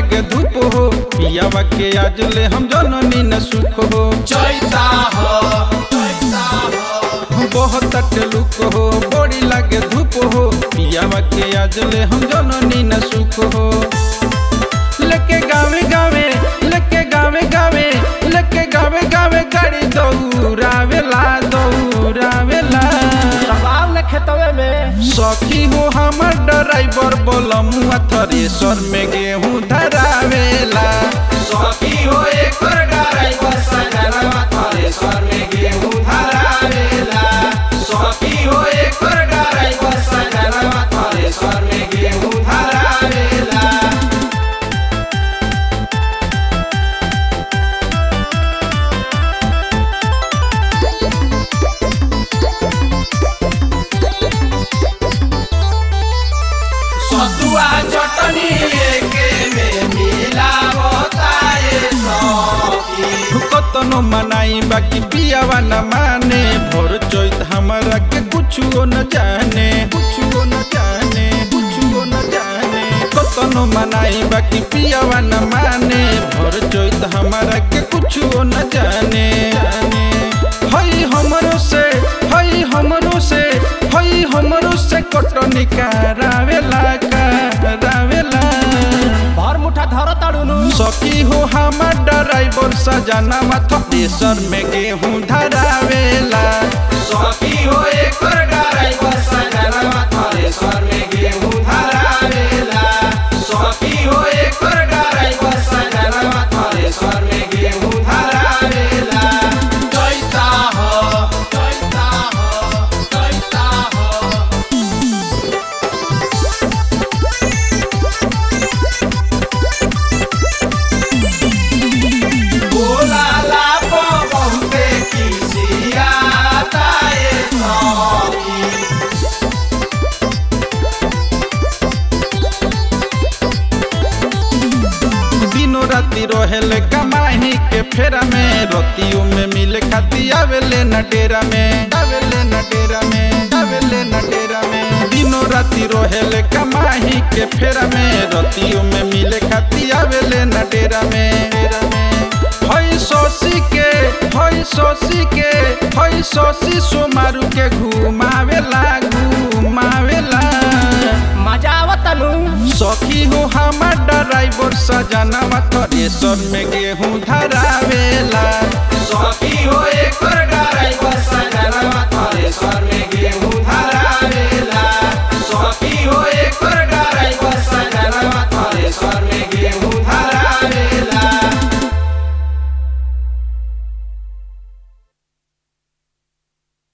लागे धूप हो पियावा के आज ले हम जननी न सुख हो चैता हो चैता हो बहुत लुक हो बड़ी लागे धूप हो पियावा के आज ले हम जननी न सुख हो लेके गावे गावे लेके गावे गावे लेके गावे गावे गाड़ी दौड़ावेला दौड़ावेला दबाव न खेतवे में सखी हो हमर ड्राइवर बोलमुआ थ्रेसर में गेहूं धरावेला सखी हो एकर ड्राइवर सजनवा थ्रेसर में गेहूं धरावेला सखी हो एकर ड्राइवर सजनवा थ्रेसर में गेहूं धरावेला सतुआ चटनी एके में मिलावता ए सखी कतनो मनाई बाकी पियावा न माने भोर चोइत हमारा के कुछो न जाने कुछो न जाने कुछो न जाने कतनो मनाई बाकी पियावा न माने भोर चोइत हमारा के कुछो न जाने जाने हई हमरो से हई हमरो से हई हमरो से कटनी करावेला करावेला भर मुठा धर ताड़ुनु सखी हो हमर ड्राइवर सजना माथा देशर में गेहूं धरावेला सखी हो एकर ड्राइवर सजनवा थ्रेसर में गेहूं धरावेला सखी हो एकर ड्राइवर सजनवा थ्रेसर में गेहूं धरावेला कैता हो कैता हो कैता हो बोला लापो बहुते किसियाता ए सखी दिनों राति रहेले कमाही के फेरा में रोतियों में मिले खाती आवेले न डेरा में आवेले न डेरा में आवेले न डेरा में दिनों राति रहेले कमाही के फेरा में रोतियों में मिले खाती आवेले न डेरा में डेरा में हई सोसी के हई सोसी के हई सोसी सोमारू के घुमावेला घुमावेला मजा आवतनु सखी हो हमर ड्राइवर सजना थ्रेसर में गेहूं धरावेला